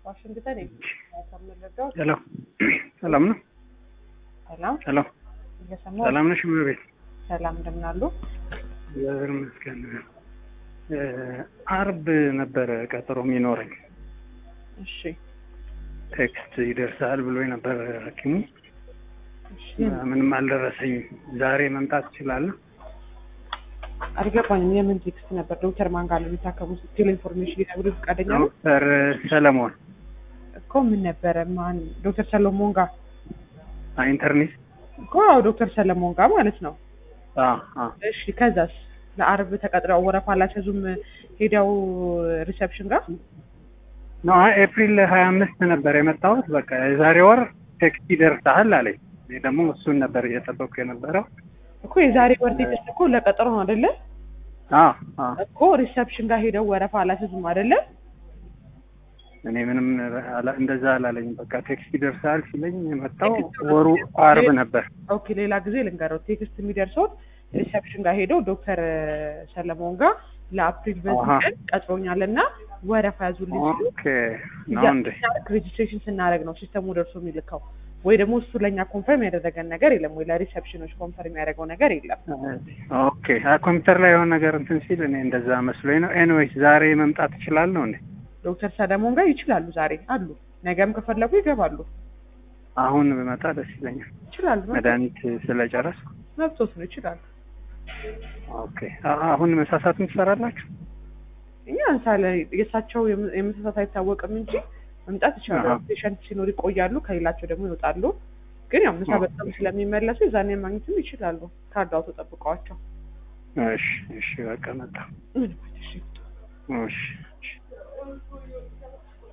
ዋሽንግተን ከምንረዳው ሄሎ ሰላም ነው? ሰላም ሄሎ እየሰማሁ ሰላም ነሽ? እመቤት ሰላም እንደምን አሉ? እግዚአብሔር ይመስገን። እ አርብ ነበረ ቀጠሮ የሚኖረኝ እሺ ቴክስት ይደርሳል ብሎ ነበር ሐኪሙ እሺ ምንም አልደረሰኝም። ዛሬ መምጣት እችላለሁ? አልገባኝም። የምን ቴክስት ነበር? ዶክተር ማን ጋር ነው የሚታከሙት ስትል ኢንፎርሜሽን ሊነግሩ ፈቃደኛ ነው ዶክተር ሰለሞን እኮ ምን ነበረ? ማን ዶክተር ሰለሞን ጋር ኢንተርኔት እኮ አዎ፣ ዶክተር ሰለሞን ጋር ማለት ነው። እሺ ከዛስ? ለአርብ ተቀጥረው ወረፋ አላስያዙም ሄደው ሪሰፕሽን ጋር ነው ኤፕሪል ሀያ አምስት ነበር የመጣሁት። በቃ የዛሬ ወር ቴክስት ይደርሳል አለኝ። እኔ ደግሞ እሱን ነበር እየጠበቅኩ የነበረው። እኮ የዛሬ ወር ቴክስት እኮ ለቀጠሮ ነው አይደለ? አዎ አዎ እኮ ሪሰፕሽን ጋር ሄደው ወረፋ አላስያዙም አይደለ? እኔ ምንም አላ- እንደዛ አላለኝ። በቃ ቴክስት ይደርሳል ሲለኝ የመጣው ወሩ አርብ ነበር። ኦኬ ሌላ ጊዜ ልንገረው። ቴክስት የሚደርሰው ሪሰፕሽን ጋር ሄደው ዶክተር ሰለሞን ጋር ለአፕሪል በዚህ አሃ። ቀን ቀጥሮኛልና ወረፋ ያዙልኝ ሲሉ ኦኬ ነው እንዴ? ሬጅስትሬሽን ስናደርግ ነው ሲስተሙ ደርሶ የሚልከው። ወይ ደግሞ እሱ ለእኛ ኮንፈርም ያደረገን ነገር የለም፣ ወይ ለሪሰፕሽኖች ኮንፈርም ያደረገው ነገር የለም። ኦኬ አ ኮምፒውተር ላይ የሆነ ነገር እንትን ሲል እኔ እንደዛ መስሎኝ ነው። ኤኒዌይስ ዛሬ መምጣት እችላለሁ እንዴ? ዶክተር ሰለሞን ጋር ይችላሉ፣ ዛሬ አሉ፣ ነገም ከፈለጉ ይገባሉ። አሁን ብመጣ ደስ ይለኛል። ይችላሉ፣ መድኃኒት ስለጨረስኩ። መብቶት ነው፣ ይችላሉ። ኦኬ አ- አሁን መሳሳትም ትሰራላችሁ? እኛ እንሳለ የእሳቸው የም- የመሳሳት አይታወቅም እንጂ መምጣት ይችላሉ። አሃ። ፔሸንት ሲኖር ይቆያሉ፣ ከሌላቸው ደግሞ ይወጣሉ። ግን ያው ምሳ ኦኬ። በጣም ስለሚመለሱ የዛኔ ማግኘትም ይችላሉ። ካርድ አውጥተው ጠብቀዋቸው። እሺ እሺ፣ በቃ መጣ። ምን ማለት እሺ እሺ እሺ